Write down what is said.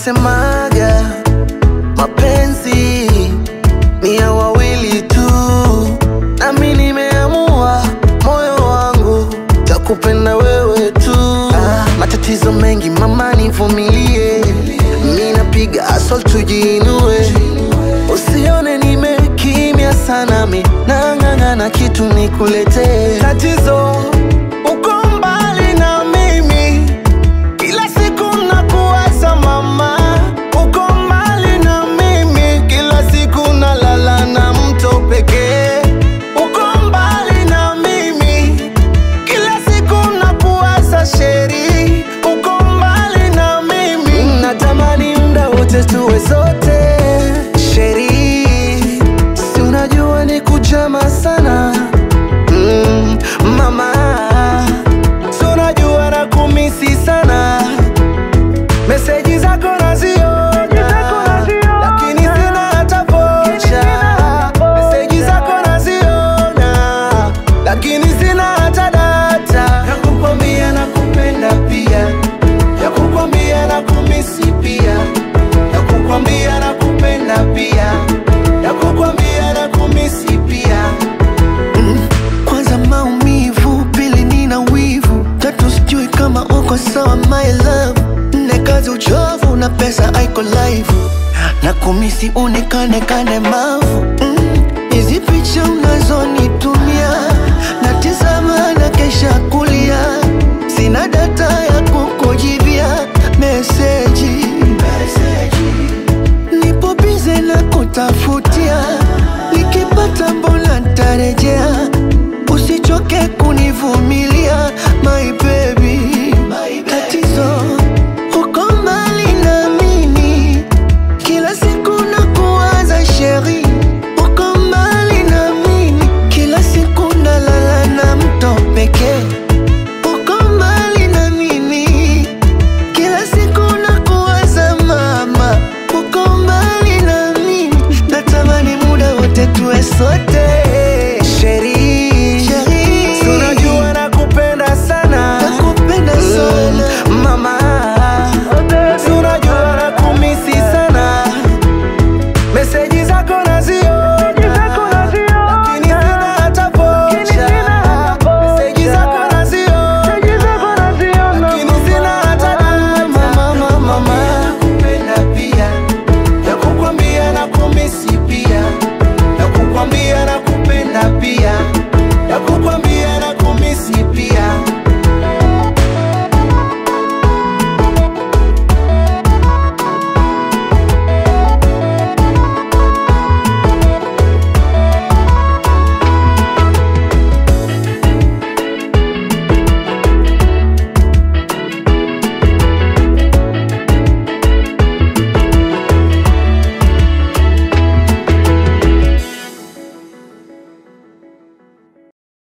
wanasemaga mapenzi ni ya wawili tu, nami nimeamua moyo wangu takupenda wewe tu. Ah, matatizo mengi mama, nivumilie, mi napiga asol tujiinue, usione nimekimya sana, mi nang'ang'ana kitu nikuletee. Tatizo uko mbali na mimi kila siku nakuwaza mama, uko mbali na mimi, kila siku nalala na mto pekee. Uko mbali na mimi, kila siku nakuwaza sheri, uko mbali na mimi, natamani muda wote tuwe sote sheri, si unajua ni kujama sana mm, mama si unajua na kumisi sana meseji zako naziona lakini sina hata vocha meseji zako naziona lakini sina hata data ya kukwambia na kupenda pia ya kukwambia na kumisi pia ya kukwambia na kupenda pia ya kukwambia na kumisi pia kwanza maumivu, pili nina wivu, tatu sijui kama uko sawa my love, nne kazi uchovu na pesa haiko live, na kumisi unikane kane mavu Mm, hizi picha unazonitumia na tizama na kesha kulia, sina data ya kukujibia meseji nipo bize na kutafutia, nikipata mbona ntarejea, usichoke kunivumilia my baby. Tatizo uko mbali na mimi, kila siku nakuwaza sheri, uko mbali na mimi, kila siku nalala na mto pekee, uko mbali na mimi kila siku nakuwaza mama, uko mbali na mimi, natamani muda wote tuwe sote. Sheri, Sheri, tunajua nakupenda sana, nakupenda sana mama, tunajua nakumisi sana, meseji zako naziona, lakini sina hata vocha, meseji zako naziona lakini sina hata data. Mama, mama, nakupenda pia, ya kukwambia na kumisi pia, ya kukwambia na kupenda pia